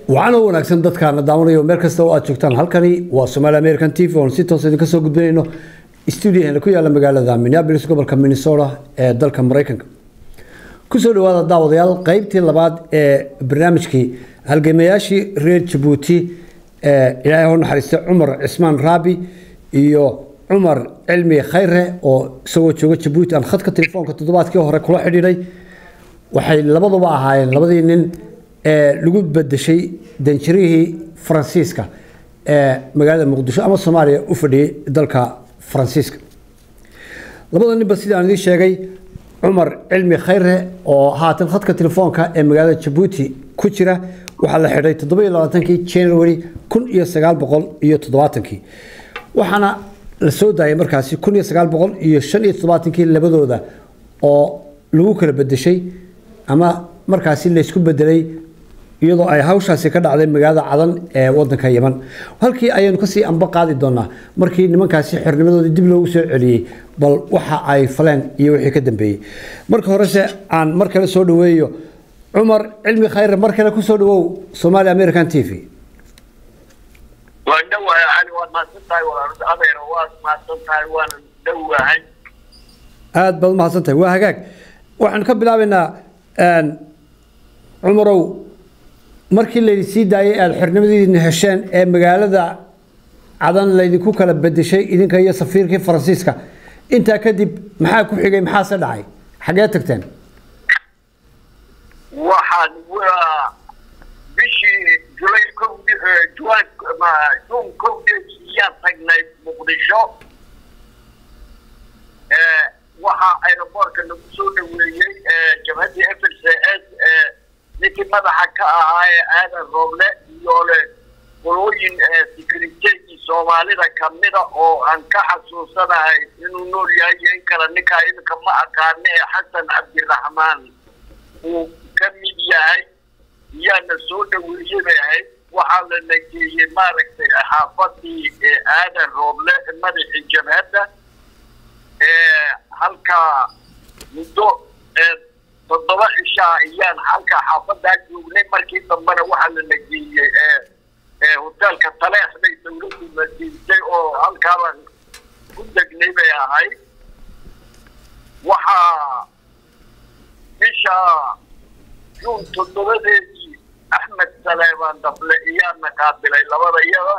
waxaana wanaagsan dadkaana daawanayo meel kasta oo aad joogtaan halkani waa somaali american t v oon si toos idinka soo gudbinayno stuudiyaheena ku yaala magaalada minneapolis gobolka minnesota ee dalka maraykanka kusoo dhawaada daawadayaal qeybtii labaad ee barnaamijkii halgamayaashii reer jabuuti ee ilaahay u naxariistay cumar cismaan raabi iyo cumar cilmi khayre oo isagoo jooga jabuuti aan khadka telefoonka toddobaadkii hore kula xidhiidhay waxay labaduba ahaayeen labadii nin ee lagu bedeshay danjirihii faransiiska ee magaalada muqdisho ama soomaaliya u fadhiyey dalka faransiiska labada ninba sidii aan idiin sheegay cumar cilmi khayre oo haatan khadka telefoonka ee magaalada jabuuti ku jira waxaa la xidhay toddobiyo labaatankii january kun iyo sagaal boqol iyo toddobaatankii waxaana la soo daayay markaasi kun iyo sagaal boqol iyo shan iyo toddobaatankii labadooda oo lagu kala bedeshay ama markaasi laysku bedelay iyadoo ay hawshaasi ka dhacday magaalada cadan ee wadanka yeman halkii ayaynu kasii anba qaadi doonaa markii nimankaasi xornimadoodii dib loogu soo celiyey bal waxa ay faleen iyo wixii ka dambeeyey marka horese aan mar kale soo dhaweeyo cumar cilmi khayre mar kale kusoo dhawow somaali american t v waan dhowahay cali waad mahadsan tahay walaalada adeer waad mahadsan tahay waana dhowahay aada baad umahadsan tahay waa hagaag waxaan ka bilaabaynaa cumarow markii laydin sii daayay aada xornimadiina hesheen ee magaalada cadan laydinku kala bedeshay idinka iyo safiirkii faransiiska intaa kadib maxaa ku xigay maxaase dhacay xaggee tagteen waxaan waa bishii julay kowdi juwan juun kowdeediyaan tagnay muqdisho waxaa aeroboortka lagu soo dhaweeyey jabhaddii f l c s ninkii madaxa ka ahaa ee aadan rooble iyo le qolooyin securiteygii soomaalida kamida oo aan ka xasuusanahay inuu nool yahay iyo in kale ninkaa iminka ma aqaano ee xasan cabdiraxmaan uu ka mid yahay iyaana soo dhaweeyey bay ahayd waxaa la nageeyey maaragtay xaafadii aadan rooble madaxii jabhadda halkaa muddo toddoba cishaa ayaan halkaa xaafadaa joognay markii dambena waxaa la nageeyey hoteelka taleex bay dawladdu nageysay oo halkaabaan ku degnay bay ahayd waxaa bisha juun toddobadeedii axmed saleemaan dable iyaana qaabilay labada iyada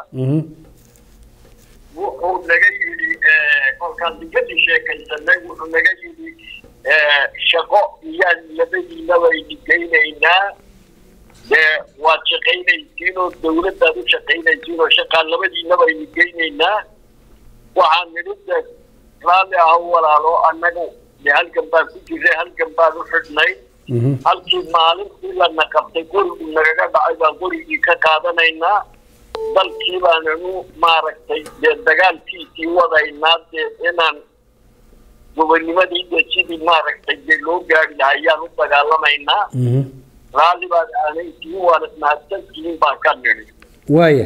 wuxuu naga yidhi kolkaan digadii sheekaysanay wuxuu naga yidhi shaqo iyaan labadiinaba idingeynaynaa dee waad shaqaynaysiin oo dawladdaad u shaqaynaysiin oo shaqaan labadiinaba idingeynaynaa waxaan nidhi de raalli ah walaalo annagu de halkan baan ku jiray halkan baan u xidhnay halkii maalintii lana qabtay gurigu nagaga dhacay baan gurigii ka qaadanaynaa dalkii baananu maaragtay dee dagaalkiisii wadaynaa dee inaan gobonimadii de sidii maaragtay dee loo gaari laha ayaan u dagaalamaynaa raalli baad aanaytiin waan ismahadsantihiin baan ka nidhi waaya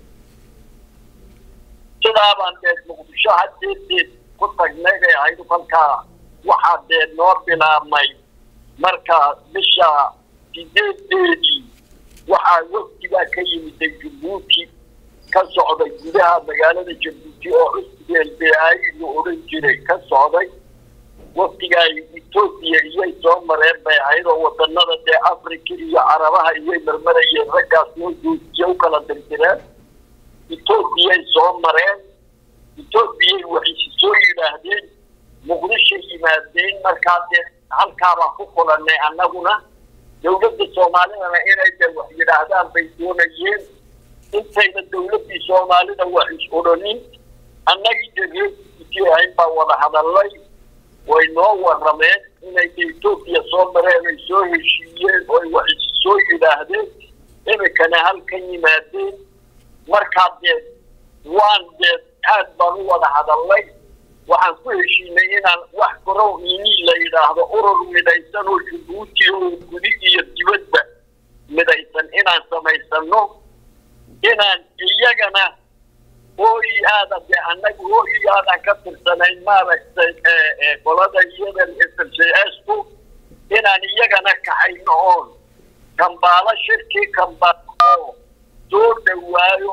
sidaa baan dee muqdisho hadeedeed ku tagnay bay ahayd kolkaa waxaa dee noo bilaabmay marka bisha sideedeedii waxaa wafdigaa ka yimiday jabuuti ka socday gudaha magaalada jabuuti oo cusbeel beay la odhan jiray ka socday wafdigaa etoobiya iyay soo mareen bay ahayd oo wadanada dee africa iyo carabaha iyay marmarayeen raggaas noo joojiya u kala dirdireen etoobiyay soo mareen etoobiyay waxay soo yidhaahdeen muqdishay yimaadeen markaa dee halkaabaan ku kulanay annaguna dawladda soomaalidana inay de wax yidhaahdaan bay doonayeen intayna dawladdii soomaalida wax is odhanin annagii de reerkiisii ahayn baa wada hadallay way noo warrameen inay de etoobiya soo mareen ay soo heshiiyeen oy wax is soo yidhaahdeen iminkana halkan yimaadeen markaa dee waan dee aad baan u wada hadallay waxaan ku heshiinay inaan wax garow ini la yidhaahdo urur midaysan oo jabuuti oo gudi iyo dibadda midaysan inaan samaysano inaan iyagana hooyi aada de annaga hooyi aadaan ka tirsanayn maaragtay qolada iyadan s c s ku inaan iyagana kaxayno oon kambaalo shirkii kambaalo oo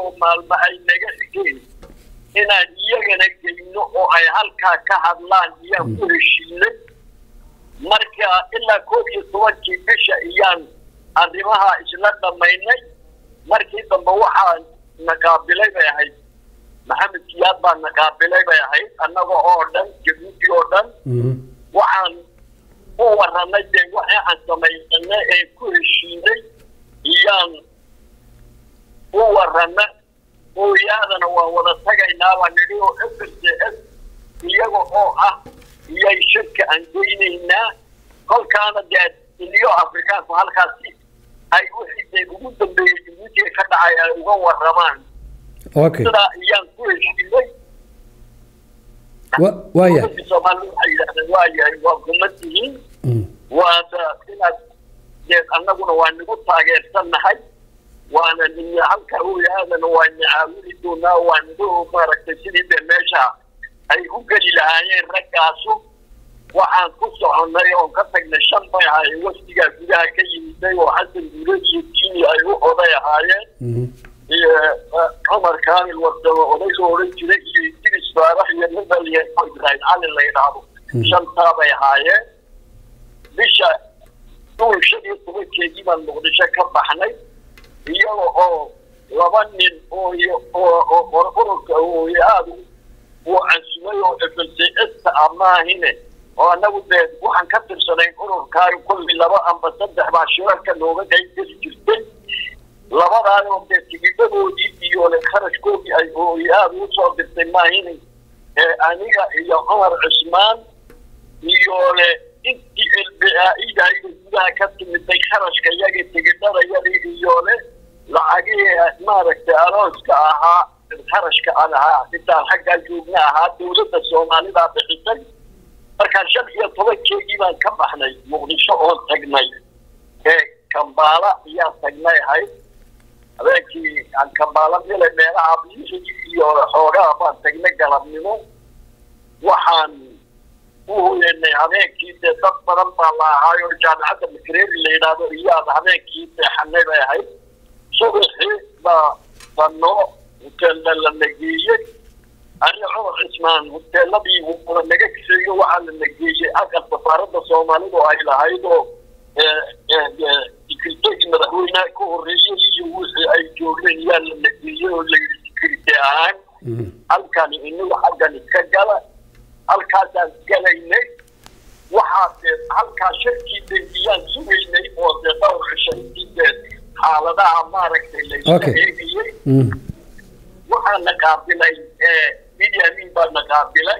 oo maalmo ay naga xigeen inaan iyagana geyno oo ay halkaa ka hadlaan iyaan ku heshiinay marka ilaa koob iyo tobankii bisha iyaan arrimaha isla dhammaynay markii dambe waxaa na qaabilay bay ahayd maxamed siyaad baa na qaabilay bay ahayd annaga oo dhan jabuuti oo dhan waxaan u warranay dee waxa aan samaysanay ee ku heshiinay iyaan u warranay ooyaadana waan wada tagaynaa baa nidhi oo f r c s iyaga oo ah iyay shirka aan geynaynaa kolkaana dee iliyo afrikaanku halkaasi ay wixii dee ugu dambeeyey jabuutiga ka dhacay ay uga warramaan okay sidaa iyaan ku heshiinay wa- waaya ummadii soomaalida waxay yidhahdeen waa yahay waa gumad tihiin Mm. waada inaad dee annaguna waa nagu taageersannahay waana nin halka ooyaadana waa nicaawini doonaa waa nagu maaragtay sidii dee meesha ay u geli lahaayeen raggaasu waxaan ku soconnay oon ka tagnay shan bay ahaayeen wafdigaa gudaha ka yimiday oo xasan guure iyo diini ay u oday ahaayeen Mhm. iyo eh, cumar kaamil wadamo odayga odhan jiray iyo idris faarax iyo nibal iyo ibraahim cali la yidhaahdo shantaa bay ahaayeen bisha duul shan iyo tobankeedii baan muqdisho ka baxnay iyaga oo laba nin oo iyo- oo oo oo ururka oo aada uu cansumay oo f l c s amaahine oo annagu dee waxaan ka tirsanayn ururkaayo kulli laba amba saddex baa shirarka nooga qayb geli jirtay labadaanoo dee tigidhadoodii iyo le kharashkoodii ay ooy aada u soo dirtay maahine ee aniga iyo cumar cusmaan iyo le intii elbaaidayda gudaha ka timiday kharashka iyaga tigidhadayadii iyo le lacagihii maaragtay arooska ahaa kharashka aan ahaa intaan xaggaa joogna ahaa dowladda soomaalidaa bixisay markaa shan iyo tobankeedii baan ka baxnay muqdisho oon tagnay ee kambaala ayaan tagnay ahayd habeenkii aan kambaala mile meelaha biyihii iyo xoogaa baan tagnay galabnimo waxaan u hoyanay habeenkii dee dad badan baa la ahaayo jaamacadda makereri la yidhaahdo iyaan habeenkii seexanay bay ahayd subaxii baa banoo hoteella la nageeyey ani cumar cismaan hoteeladii wuuna naga kiseeyo waxaa la nageeyey aqal safaaradda soomaalidu ay lahayd oo sekretegi madaxweynaha ka horreeyey iyo wixii ay joogeen yaa la nageeyey oo la yidhi sekrete ahaan Mhm. halkani inagu xaggan iska gala halkaasaan galaynay waxaa dee halkaa shirkii dembiyaan sugaynay oo dee dhowr cishayntii dee xaaladaha maaragtay la iska Okay. eegayey Mhm. waxaa na qaabilay idi amin baa na qaabilay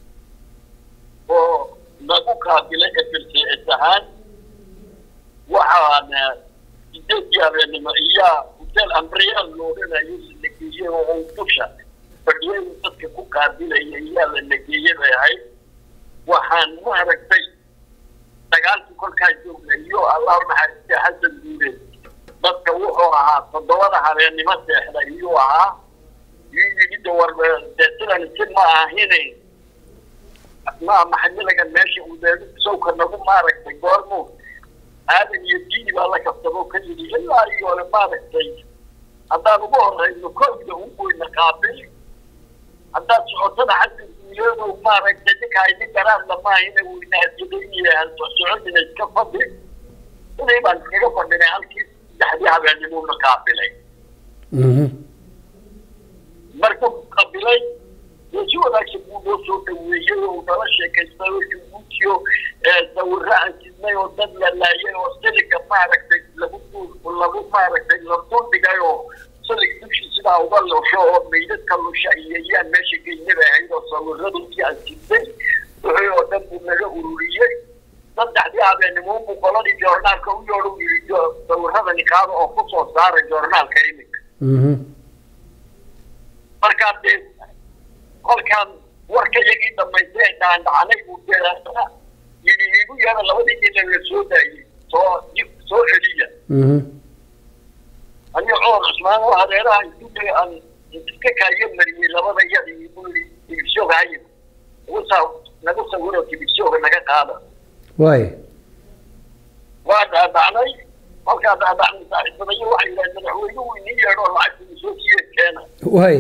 oo nagu qaabilay f l c s ahaan waxaana sideedii habeenimo iyaa hotel ambriyaal loodhanayo la nageeyey oo uu dusha fadhiyay dadka ku qaabilaya iyaa la nageeyey bay ahayd waxaan maaragtay dagaalkii kolkaa joognay iyo allah naxariistay xasan guure dadka wuxuu ahaa toddobada habeennimo seexda iyuu ahaa yimida war dee sidan si ma ahine ma maxamilagan meesha udeedu sawka nagu maaragtay goormu aadan iyo diini baa la kabtamo ka yidhi ilaa iyo le maaragtay haddaan ugu horeyno koobda ungoyna qaabil haddaad socotana xasan guuleedow maaragtay ninka ay nin garaadla maahine weynaadiyadaynayaan soconina iska fadhi inay baan iskaga fadhinay halkii saddexdii habeennimuuna qaabilay Mhm. markuu qabilay dee si wanaagsan buu noo soo dhaweeyey oo nala sheekaystay oo jabuutiyo sawirro aan sidnay oo dad la laayay oo siliga maaragtay lagu dul lagu maaragtay la duldhigay oo silig dushii sidaa uga lusho oo meydadka lusha iyo yaan meesha geyna bay ahayd oo sawirradii aan sidnay wixii oo dhan buu naga ururiyey saddexdii habeenimoonbuu qoladii joornaalka u yeedho u yidhi jo- sawirradani qaada oo ku soo saara joornaalka iminka Mhm. markaa dee kolkaan warka iyagii dhamaystay ee dhaandhacanay buu deeaana yidhi igu yeera labadii nin la soo daayey soo dib soo celiya Mhm. aniga cumar cusmaan oo hareeraha isku aan iska kaayo mariyey labada iyadii buu yidhi tibisyoga hayin nagu saa nagu sawiro tibisyoga naga qaada waaya waa dhaadhacnay kolkaa dhaadhacnay saaxiibadayo waxay yidhahdeen madaxweynuhu inii yeedho lacagtii soo siiye keena waay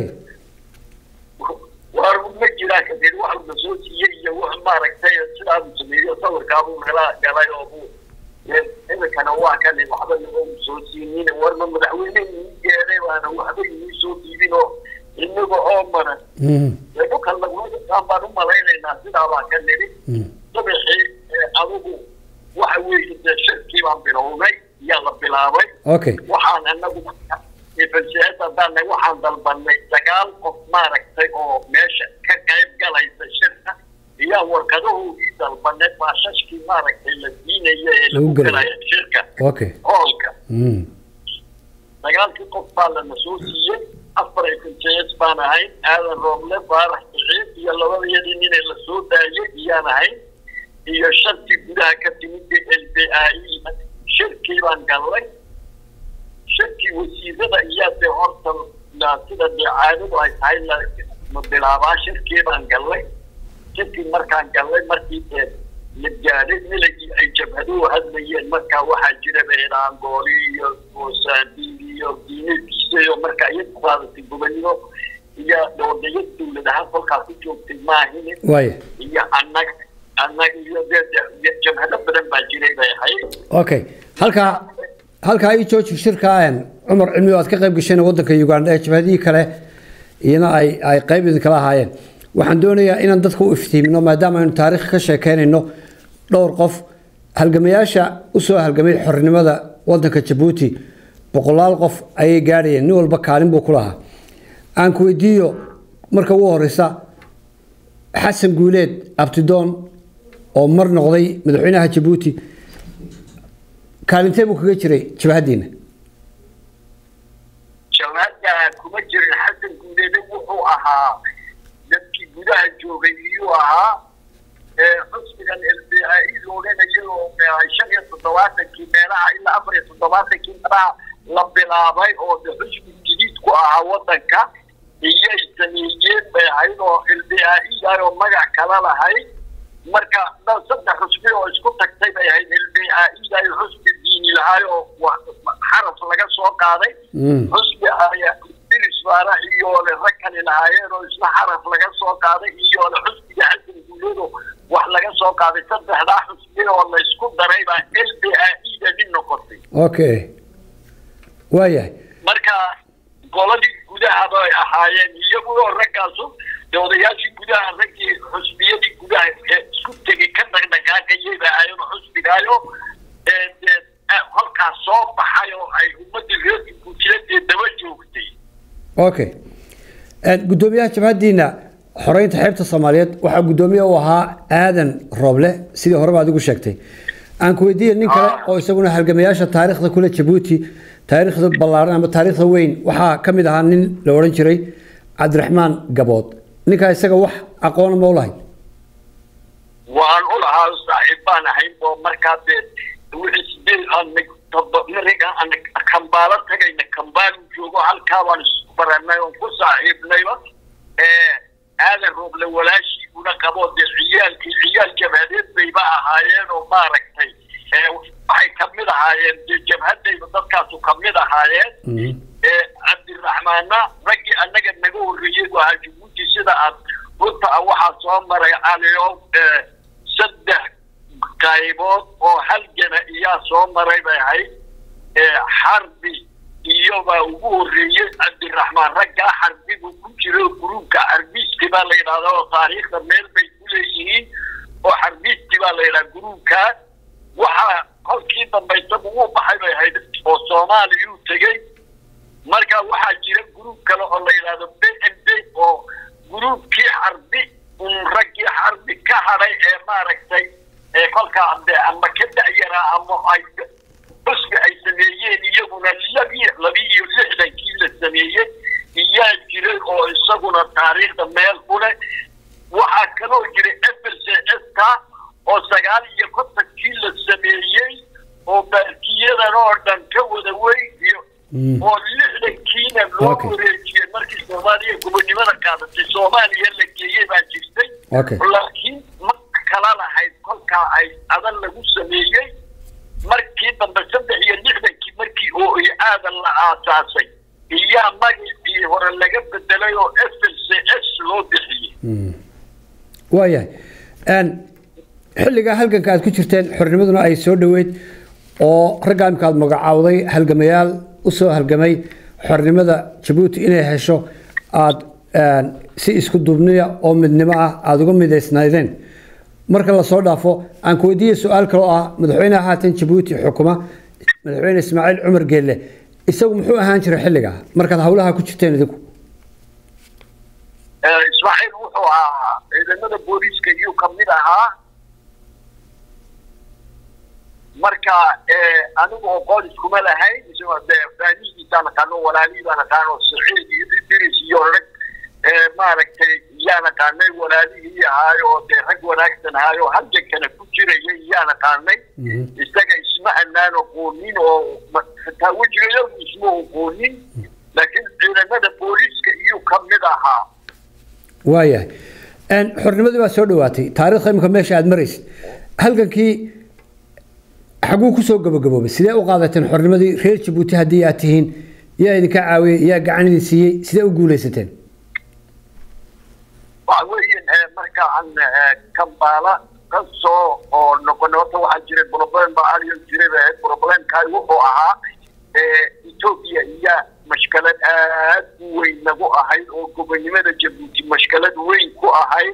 waar ma jiraa kadib wax la soo siiyey iyo wax maaragtay sidaasuu sameeyo sawirkaabuu nala galay oo buu iminkana waa kan waxba naga soo siinin warma madaxweyne ii geeday baana waxba inii soo diibin oo inaga oo maran dhulkan lagulaaan baan u malaynaynaa sidaa baa ka nidhi dabixii adigu waxa weeye dee shirkii baan bilownay iyaa la bilaabay okay waxaan anagu falsiyaas haddaana waxaan dalbanay sagaal qof maaragtay oo meesha ka qayb galaysa shirka iyaa warqadahoodii dalbanay baashashkii maaragtay la siinaya ee lagu Lagu gelaya. galaya shirka okay hoolka Mm. sagaalkii qof baa lana soo siiyey afar ay falsiyaas baan ahayn aadan rooble baarax bixiin iyo labadayadii ninay la soo daayay iyaan ahayn iyo shantii gudaha ka timid ee l b a e shirkii baan gallay shirkii wasiirada iyaa dee horta la- sida dee caadadu ay tahay la la bilaabaa shirkii baan gallay shirkii markaan gallay markii dee la gaadhay miligii ay jabhaduhu hadlayeen markaa waxaa jira beeraangooli iyo moosaambiig iyo diinadiisa iyo markaa iyagu qaadatay gobonimo iyo dowladaya dowladaha kolkaa ku joogtay maahine waaya iyo annaga annaga iyo dee dee jabhado badan baa jiray bay ahayd okay halkaa halkaa ii jooji shirka een, cumar cilmi oo aad ka qayb gasheen waddanka uganda ee jabhadihii kale iyana ay ay qayb idinkala ahaayeen waxaan doonayaa inaan dadka u iftiimino maadaama aynu taariikh ka sheekeynayno dhowr qof halgamayaasha usoo halgamay xornimada waddanka jabuuti boqolaal qof ayay gaadhayeen nin walba kaalin buu ku lahaa aan ku weydiiyo marka ugu horeysa xasan guuleed abtidoon oo mar noqday madaxweynaha jabuuti kaalintee buu kaga jiray jabhaddiina jamaada kuma jirin xasan guuleede wuxuu ahaa dadkii gudaha joogay iyuu ahaa xusbigan l b a e la odhanayo oo shan iyo toddobaatankii meelaha ilaa afar iyo toddobaatankii meelaha la bilaabay oo de xusbi jadiid ku ahaa waddanka iyay sameeyeen bay ahayd oo l b a e ah oo magac kala lahayd marka dhan saddex xusbi oo isku tagtay bay ahayd l b a e ah xusbi diini lahaay oo wa- xaraf laga soo qaaday Mm. xusbi ayaa diris baana iyoole rag kale lahaayeen oo isna xaraf laga soo qaaday iyoole xusbiga xasan guuleedo wax laga soo qaaday saddexdaa xusbi oo la isku daray baa l b a e da nin noqotay okay waayahay marka goladii gudaha bay ahaayeen iyagoo raggaasu de odayaashii gudaha raggii xusbiyadii gudaha ee isku tegay ka dhaqdhaqaaqayay bay ahaayeen oo xusbigaayo ee dee eh, halkaas soo baxay oo ay ummadii reer guujiladee daba joogtay okay Een, guddoomiyaha jabhaddiina xoreynta xeebta soomaaliyeed waxaa guddoomiye u ahaa aadan rooble sidii horeba adigu sheegtay aan ku weydiiya nin kale Ah. oo isaguna halgamayaasha taariikhda kule jabuuti taariikhda ballaaran ama taariikhda weyn waxaa ka mid ahaa nin la odhan jiray cabdiraxmaan gabood ninkaa isaga wax aqoona ma u lahayd waan u lahaa saaxiib baan ahayn oo markaa dee wixii sideed aan mariga aan kambaalo tagayna kambaalu joogo halkaa baan isku baranay oon ku saaxiibnayba ee aadan rooble walaashii una qabo dee ciyaalkii ciyaal jabhadeed bayba ahaayeen oo maaragtay ee waxay kamid ahaayeen dee jabhadayba dadkaasu kamid ahaayeen ee cabdiraxmaana raggii annaga naga horreeyey bu ahaa jabuuti sida aad runta ah waxaa soo maray caliyo ee saddex qaybood oo halgana iyaa soo maray bay ahayd ee xarbi iyobaa ugu horreeyey cabdiraxmaan raggaa xarbigu ku jiro guruubka xarbiiski baa la yidhahdaa oo taariikhda meel bay ku leeyihiin oo xarbiiski baa la yidhaha guruubkaa waxaa kolkii dambe isagu wuu baxay bay ahayd oo soomaaliyuu tegey marka waxaa jira gruub kale oo la yidhahdo b m b oo gruubkii xarbi un raggii xarbi ka hadhay ee maaragtay ee kolkaa de ama ka da'yaraa ama ay xusbi ay sameeyeen iyaguna labi labiiyo lixdankii la sameeyey iyaa jiray oo isaguna taariikhda meel ku leh waxaa kaloo jira f l c s ka oo sagaal iyo kontonkii la sameeyey oo baarkiyadan oo dhan ka wada weyn iyo oo lixdankiina loo Okay. wareejiyey markii soomaaliya gobonimada qaadatay soomaaliya la geeyey baa jirtay Okay. laakiin ma kala lahayd kolkaa ay adan lagu sameeyey markii dambe saddex iyo lixdankii markii oo iyo aadan la aasaasay iyaa magacii magacii hore laga bedelay oo f l c s loo bixiyey waayahay xilligaa halganka aad ku jirteen xornimaduna ay soo dhoweyd oo raggaa imika aad magacaawday halgamayaal u soo halgamay xornimada jabuuti inay hesho aad si isku duubniya oo midnimo ah aada uga midaysnaydeen marka lasoo dhaafo aan ku weydiiya su-aal kale oo ah madaxweyneha haatan jabuuti xukuma madaxweyne ismaaciil cumar geelle isagu muxuu ahaan jiray xilligaa markaad hawlaha ku jirteen idinku ismaaciil wuxuu ahaa ciidamada booliiska iyuu kamid ahaa marka anigu oqoon iskuma lahayn faanihiisaa naqaano walaalihii baa naqaano saciid iyo idris iyo rag maaragtay yaa naqaanay walaalihii ahaayo oo dee rag wanaagsan ahaayo halgankana ku jirayay yaa naqaanay isaga isma anaan oqoonin oo xitaa wejigayagu isma oqoonin laakiin ciidamada booliiska iyuu kamid ahaa waayahay xornimadii baa soo dhawaatay taariikhda imika meesha aada maraysid halgankii xaguu kusoo gabagaboobay sidee u qaadateen xornimadii reer jabuuti haddii aad tihiin yaa idinka caawiyey yaa gacan idin siiyey sidee u guulaysateen waxa weeye marka aan kambaala ka soo oo noqonay horta waxaa jiray problem baa aliyo jiray problemkaay wuxuu ahaa etoobiya iyo mashkalad aad u weyn nagu ahayd oo gobonimada jabuuti mashkalad weyn ku ahayd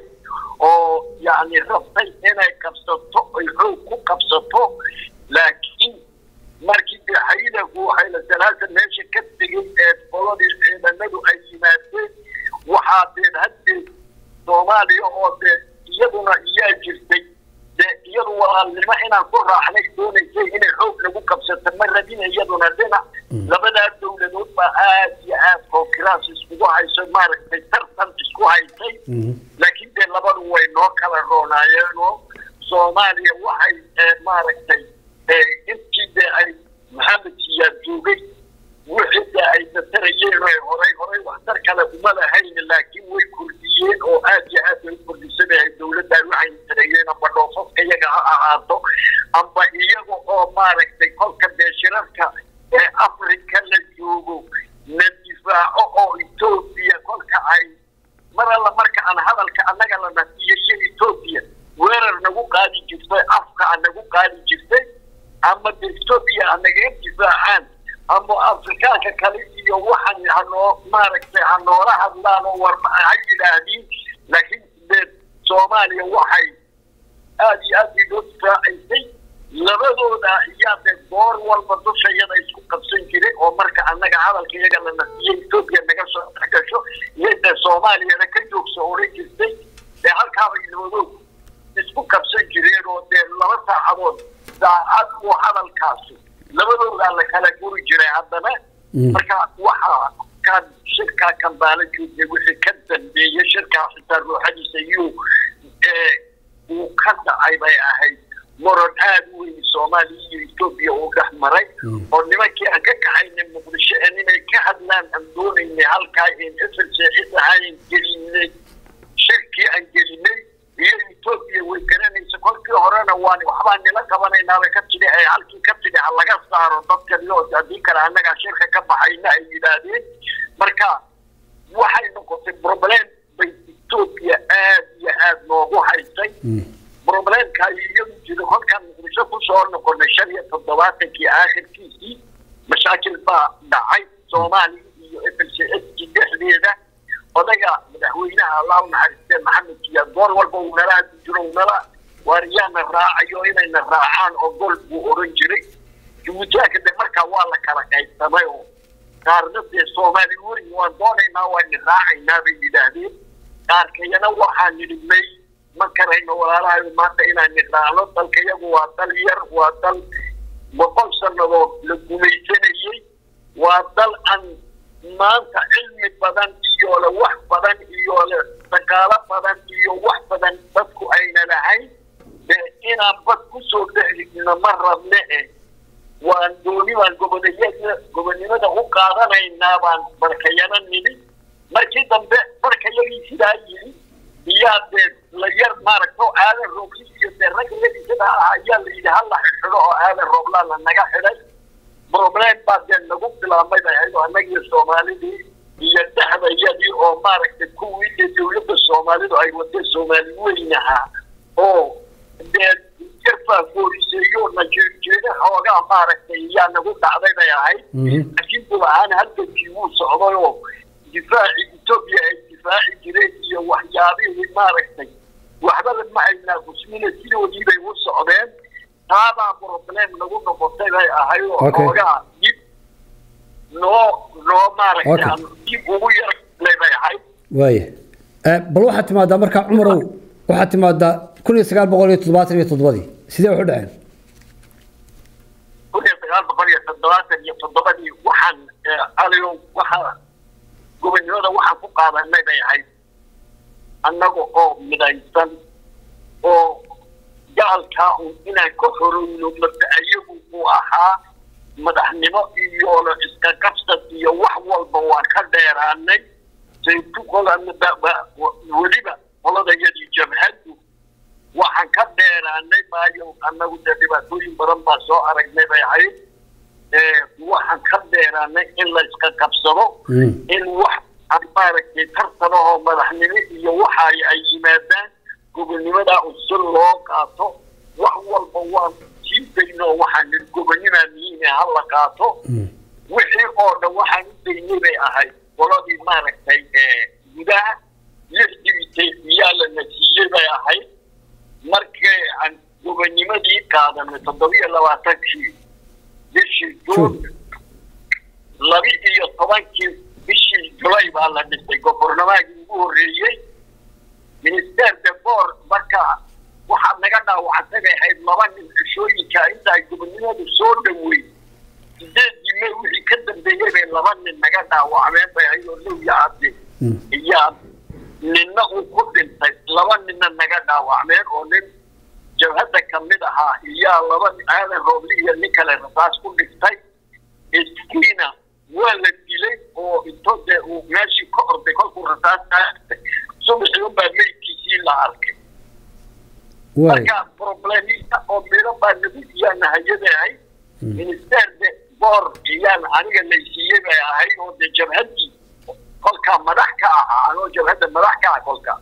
oo yacni rabtay inay qabsato ay xoog ku qabsato laakiin markii dee xayilagu xayla salaasa meesha ka tegay ee qoladii ciidanadu ay yimaadeen waxaa deen haddeed soomaaliya oo dee iyaduna iyaa jirtay dee iyadu walaalnimo inaan ku raaxnay doonaysay inay xoog lagu qabsato ma rabin iyaduna dhinac labadaa dowladood baa aad iyo aad kookiraas iskugu hayso maaragtay tartan isku haysay laakiin dee labadu way noo kala roonaayeenoo soomaaliya waxay maaragtay intii dee ay maxamed siyaad joogay wixii dee ay tatarayeen oo horay horay waxtar kale uma lahayn laakiin way kordhiyeen oo aad iyo aad bay u kordhisanahay dowladdan waxay tarayeen amba dhoofafka iyaga ha ahaato amba iyaga oo maaragtay kolka dee shirarka ee afrika la joogo la difaaco oo etoobiya kolka ay mar alla marka aan hadalka annaga la nasiyo iyo etoobiya weerar nagu qaadi jirtay afka a nagu qaadi jirtay ama de etoobiya anagaga difaacaan ama afrikaanka kale iyo waxan hanoo maaragtay ha noola hadlaan oo war ha yidhaahdiin laakiin dee soomaaliya waxay aad iyo aad bay loo difaacaysay labadooda iyaa dee goor walba dushayada isku qabsan jiray oo marka annaga hadalka iyaga la nasiyay etoobiya naga soo gasho iyo dee soomaaliyana ka joogso odhan jirtay dee halkaabay labadood isku qabsan jireen oo dee laba saacadood saacad uu hadalkaasi labadoodaa la kala guri jiray haddana marka waxaa kan shirkaa kambaala joogay wixii ka dambeeyey shirkaa xitaa ruuxadiisa iyuu uu ka dhacay bay ahayd moron aada u weyn soomaaliya iyo etoobiya uu dhex maray oo nimankii aan ka kaxaynay muqdisho en inay ka hadlaan aan doonaynay halkaa in efelsecid ahaan gelinay shirkii aan gelinay iyo etoobiya way garanaysa kolkii horena waan waxbaa nila qabanaynaaba ka tidhi ay halkii ka tidhi ha laga saaro dadkan iyo haddii kale annagaa shirka ka baxayna ay yidhaahdeen marka waxay noqotay problem bay etoobiya aad iyo aad noogu haysay problemka iyadu jiro kolkaan muqdisho kusoo noqonay shan iyo toddobaatankii aakhirkiisii mashaakil baa dhacay soomaaliya iyo f l c s dhexdeeda odaga madaxweynaha allah u naxariistee maxamed siyaad goor walba uu nala hadli jiro uu nala waariyaana raacayo inayna raacaan oo gol buu odhan jiray jabuutaanka de markaa waa la kala qaybsamay oo qaarna dee soomaali weyn waan doonaynaa waana raacaynaa bay yidhaahdeen qaarkayana waxaan nidhi may ma karayno walaalahayo maanta inaan nidhaahno dalka iyagu waa dal yar waa dal boqol sannadood la gumaysanayey waa dal aan maanta cilmi badan iyo le wax badan iyo le dhaqaalo badan iyo wax badan dadku ayna lahayn de inaan bad kusoo dhexdigno ma rabne eh waan dooni baan goboniyada gobonimada u qaadanaynaa baan barkayana nidhi markii dambe barkayagii sidaa yidhi iyaa dee la yar maaragto aadan roobli iyo dee ragayadii sidaa ah ayaa la yidhi hala xidho oo aadan rooblaa la naga xidhay problem baa dee nagu bilaabmay bay ahayd oo annagii soomaalidii iyo jabhaddu ay wada soomaali weynaha oo dee yarfaafoorisay oo najeejeeda xoogaa maaragtay yaa nagu dhacday bay ahayd laakiin dul ahaan halgankii wuu socday oo difaaci etoobiya ay difaaci jireen iyo waxyaabihii maaragtay waxbaba ma aynaa kusmina sidoodii bay u socdeen taabaa problem nagu noqotay bay ahay oo xoogaa dib noo noo maaragtay aan dib ugu yarlay bay ahayd waaya bal waxaad timaadaa markaa cumarow waxaad timaadaa kun iyo sagaal boqol iyo toddobaatan iyo toddobadii sidee wax u dhaceen kun iyo sagaal boqol iyo toddobaatan iyo toddobadii waxaan aliyo waxaa gobonnimada waxaan ku qaadanay bay ahayd annaga oo midaysan oo gaalkaa un inaan ka horowno mabda ayagu uu ahaa madaxnimo iyo iska qabsad iyo wax walba waan ka dheeraanay saytu weliba qoladayadii jabhaddu waxaan ka dheeraanay maayo annagu dee dhibaatooyin badan baa soo aragnay bay ahayd waxaan ka dheeraanay in la iska qabsado in wax maaragtay tartanahoo madaxnimo iyo waxa ay yimaadaan gobonnimadaa usul loo qaato wax walba waan sii dayno waxaan nidhi gobonnimaa mihiine ha la qaato wixii oo dhan waxaan u daynay bay ahayd qoladii maaragtay gudaha lixdibitay miyaa lana siiyey bay ahayd markii aan gobonnimadii qaadanay toddobiyo labaatankii bishii juun laba iyo tobankii bishii julay baa la dhisay gobornamaagii ugu horreeyey minister de boor marka waxaad naga dhaawacantay bay ahayd laba nin cishooyinka inta ay gobonnimadu soo dhaweyn sideedii may wixii ka dambeeyey bay laba nin naga dhaawacmeen bay ahayd oo low yacade iyaa ninna uu ku dhintay laba ninna naga dhaawacmeen oo nin jabhadda kamid ahaa iyaa laba aadan roobli iyo nin kale rasaas ku dhigtay iskiina waa la dilay oo intoo dee uu meeshii ka orday kolkuu rasaas subaxii unbaa meydkiisii la arkay marka problemista oo midho baa nagu iyaana hayadahay minister de boor iyaan aniga laysiiyey bay ahayd oo dee jabhaddii kolkaa madax ka ahaa anoo jabhadda madax ka ah kolkaa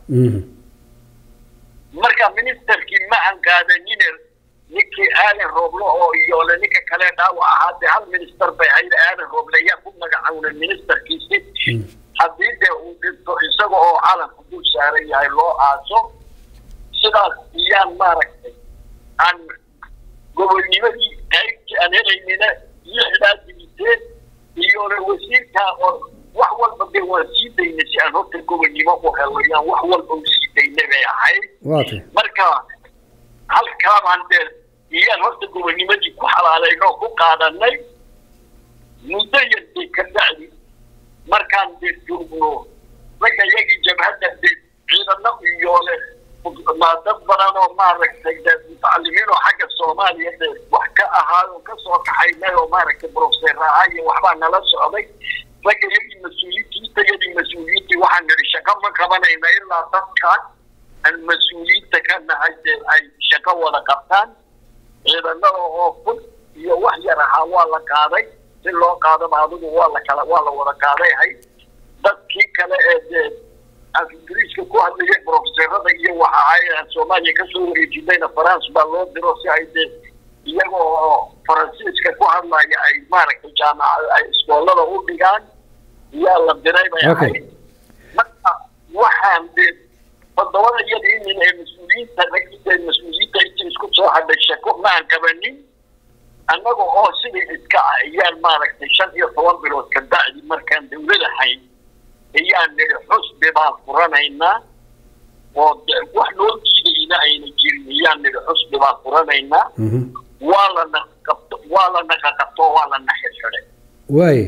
marka ministerkii ma aan qaadanine ninkii aadan rooblo oo iyoole ninka kale dhaawac ahaa dee hal minister bay ahayd aadan rooble ayaa ku magacawnay ministerkiisi haddii dee uu dhinto isaga oo calanku dul saaran yahay loo aaso sidaas iyaan maaragtay aan gobonnimadii qaybtii aan helaynina lixdaa dibiteen iyoole wasiirkaa oo wax walba dee waan sii daynay si aan horta gobonnimo u helo yaan wax walba u sii daynay bay ahayd marka halkaabaan dee iyaan horta gobonnimadii ku xalaalaynoo ku qaadanay muddo yartay ka bacdi markaan dee joogno ragga yagii jabhadda dee ciidano iyoole dad badan oo maaragtay dee mutacalimiin oo xagga soomaaliya dee wax ka ahaa oo kasoo kaxaynay oo maaragtay profeser ahaa iyo waxbaa nala socday ragga yagii mas-uuliyiinta yadii mas-uuliyiintii waxaan nidhi shaqo ma qabanayna ilaa dadkan aan mas-uuliyiinta ka nahay dee ay shaqo wada qabtaan ciidanada oo fud iyo wax yar ahaa waa la qaaday si loo qaadaba adigu waa la kala waa la wada qaaday hay dadkii kale ee dee af ingiriiska ku hadlayay profeserada iyo waxa ay soomaaliya kasoo wareejinayna france baa loo diro si ay dee iyaga oo faransiiska ku hadlaya ay maaragtay jaamaca ay iskoolada u dhigaan yaa la diray bay ahayd marka waxaan dee toddobada iyadii nin ee mas-uuliyiinta ragida mas-uuliyiinta intii isku soo hadhay shako ma aan qabanin annaga oo sidii iska ah ayaan maaragtay shan iyo toban bilood ka bacdi markaan dawlad ahayn ayaan nidhi xusbi baan furanaynaa oo wax loo diidayna ayna jirin ayaan nidhi xusbi baan furanaynaa waa la naqabto waa la naqaqabto waa la naxirxiday waaye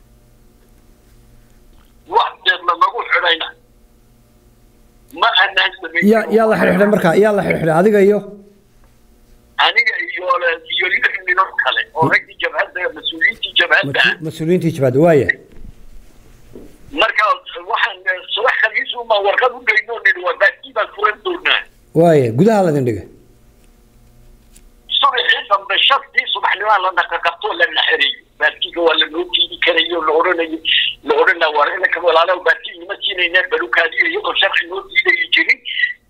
wax deed lamagu xidhayna ma anaan sameyn yaa yaa la xidhxidhay markaa yaa la xidhxidhay adiga iyo aniga iyo iyo lix ninoo kale oo raggii jabhadda mas-uuliyiintii jabhadda ah mas-uuliyiintii jabhadda waaya marka waxaan subax khamiis uma warqad u geyno nidhi waa baakii baan furan doonaa waaya gudaha ladin dhigay subaxii dambe shantii subaxnimaa la naqaqabtoo la naxereeyo baakiga waa lanoo jiidi karayo la odhanayo la odhanaa waa inaka walaalaha baakii nima siinayna balukaadiyo iyadoo sharci noo diidayo jirin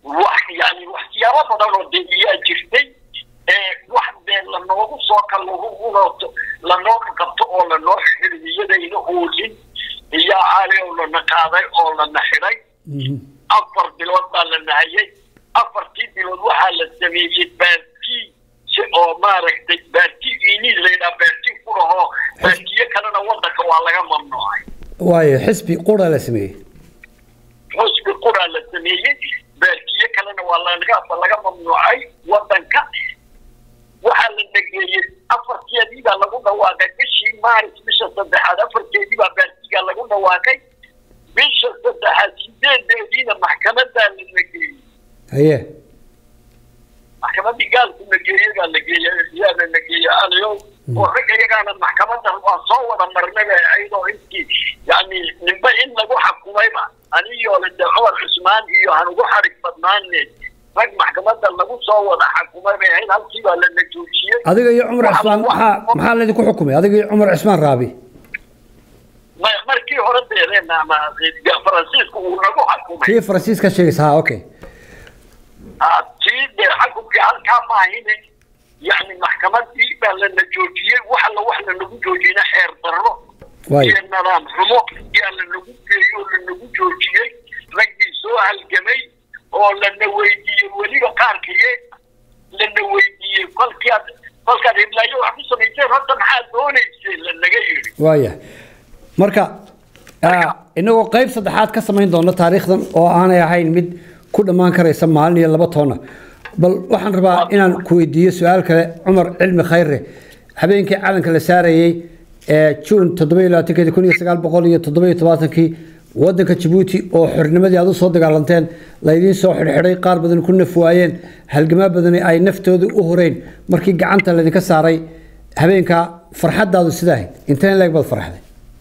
wax yani waxyaabo badan oo dee iyaa jirtay wax dee lanoogu soo kalaugunoto lanooga qabto oo lanoo xiriyadayna oolin iyo caali oo lana qaaday oo lana xidhay afar bilood baa la nahayay afartii bilood waxaa la sameeyey baartii si oo maaragtay baarti iniid laydhaha baarti kudhahoo baartiyo kalena wadanka waa laga mamnuucay waayo xisbi qura la sameeyey xisbi quraa la sameeyey baartiyo kalena waa laga laga mamnuucay wadanka waxaa la dhageeyey afarteedii baa lagu dhawaaqay bishii maaris bisha saddexaad afarteedii baa baartigaa lagu dhawaaqay bisha saddexaad sideedeediina maxkamadaa la nageeyey haye maxkamadii gaalku nageeye baa lageeye yaa la nageeye aliyow oo ragga iyagaana maxkamada waa soo wada marnaba ayadoo intii yani ninba in lagu xakumayba anigoo le de cumar cusmaan iyo han ugu xarig badnaane rag maxkamada lagu soo wada xakumay bay ahayd halkii baa lana joojiyey adiga iyo cumar cismaan maxaa maxaa laydinku xukumay adiga iyo cumar cismaan raabi markii hore deedeen ama faransiisku uu nagu xakumay kii faransiiska sheegaysa ha okay tii dee xakumkii halkaa maahine yani maxkamadii baa lana joojiyey wax alla wax lanagu joojiyeyna xeer darro iyo nidaam xumo yaa lanagu geeyey oo lanagu joojiyey raggii soo halgamay oo lana weydiiyey weliba qaarkiye lana weydiiyey kolkii aad kolkaad hiblaayo wax ku samayseen horta maxaad doonayseen lanaga yidhi waaya marka inagoo qayb saddexaad ka samayn doono taariikhdan oo aanay ahayn mid ku dhammaan karaysa maalin iyo laba toonna bal waxaan rabaa inaan ku weydiiyo su-aal kale cumar cilmi khayre habeenkii calanka la saarayey ee juun toddoba iyo labaatankeedi kun iyo sagaal boqol iyo toddoba iyo tobaatankii waddanka jabuuti oo xornimadii aad u soo dagaalanteen laydiin soo xidhxidhay qaar badan ku naf waayeen halgamaa badani ay naftooda u horeen markii gacanta laydinka saaray habeenkaa farxaddaadu sida ahayd inteen leeg baad farxday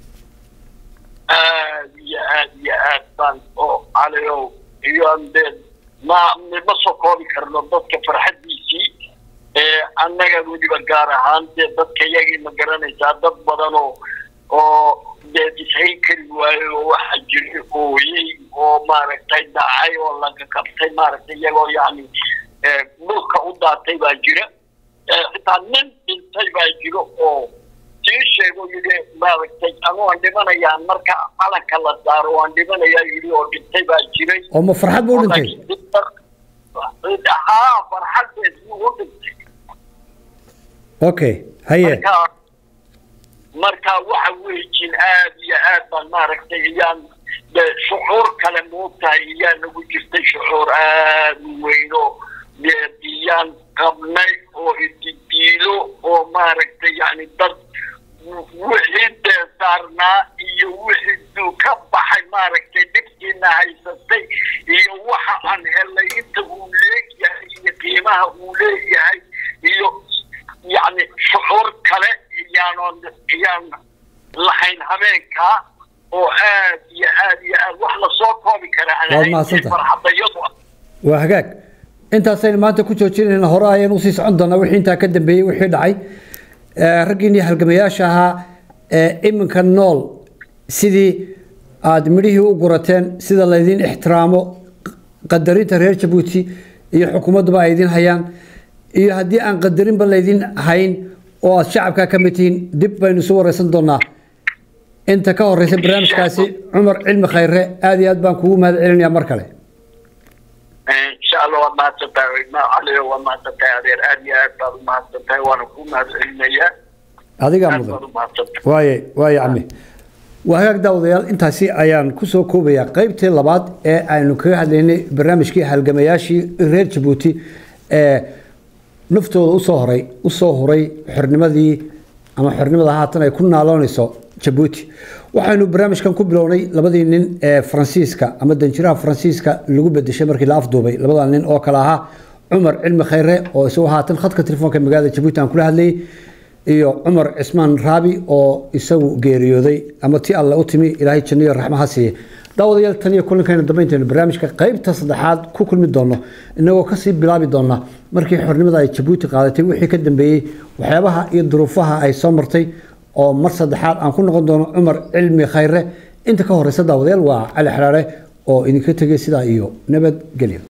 aad iyo aad iyo aad baan oo calayow iyo dee ma ma soo koobi karno dadka farxaddiisii annaga weliba gaar ahaan dee dadka iyagii ma garanaysaa dad badan oo oo dee ishayn kari waayo oo waxaa jiray ooyey oo maaragtay dhacay oo laga qabtay maaragtay iyagoo yani dhulka u daatay baa jira xitaa nin dhintay baa jiro oo sii sheego yidhi maaragtay anu aan dhimanayaa marka calanka la saaro waan dhimanayaa yidhi oo dhintay baa jiray oo ma farxad buu dhintay haa farxaddeed buu u dhintay okay haye marka marka waxa weejin aad iyo aad baan maaragtay iyaan de shucuur kale moogtahay iyaa nagu jirtay shucuur aad u weyn oo dee iyaan qabnay oo ididiilo oo maaragtay yani dad wixii dee saarnaa iyo wixii duu ka baxay maaragtay dhibkiina haysatay iyo waxa aan helay inta uu leeyahay iyo qiimaha uu leeyahay iyo yani shucuur kale iyaanon iyaan lahayn habeenkaa oo aad iyo aad iyo aad wax lasoo koobi kara aan Waad ahayn mahadsantahay. farxadayadu waa hagaag intaasaynu maanta ku joojinayna hore ayaan usii socon doonaa wixii intaa ka dambeeyey wixii dhacay Eh, raggiinii halgamayaasha ahaa ee iminka nool sidii aad midhihii u gurateen sida laydin ixtiraamo qadarinta reer jabuuti iyo xukuumadduba ay idin hayaan iyo haddii aan qadarinba laydin hayn oo aad shacabkaa ka mid tihiin dib baynu isu wareysan doonaa inta ka horeysa barnaamijkaasi cumar cilmi khayre aad iyo aad baan kugu mahad celinayaa mar kale insha allah waad mahadsantahay ma caliyo waad mahadsantahay adeer aad iyo aad baad u mahadsantahay waana ku mahadcelinayaa adigaa aad mudan baad u mahadsantahay waaye waaye cami waa hagaag daawadayaal intaasi ayaan kusoo koobayaa qaybtii labaad ee aynu kaga hadlaynay barnaamijkii halgamayaashii reer jabuuti ee naftooda usoo horay usoo huray xornimadii ama xornimada haatan ay ku naaloonayso jabuuti waxaynu barnaamijkan ku bilownay labadii nin ee faransiiska ama danjiraha faransiiska lagu bedeshay markii la afduubay labada nin oo kale ahaa cumar cilmi khayre oo isagu haatan khadka telefoonka magaalada jabuuti aan kula hadlayay iyo cumar cismaan raabi oo isagu geeriyooday ama ti alle u timi ilaahay janno iyo raxmo ha siiye daawadayaal tan iyo kulankeena dambeynteena barnaamijka qaybta saddexaad ku kulmi doono inagoo kasii bilaabi doona markii xornimada ay jabuuti qaadatay wixii ka dambeeyey waxyaabaha iyo duruufaha ay soo martay oo mar saddexaad aan ku noqon doono cumar cilmi khayre inta ka horeysa daawadayaal waa cali xaraare oo idinka tegay sidaa iyo nabadgelyo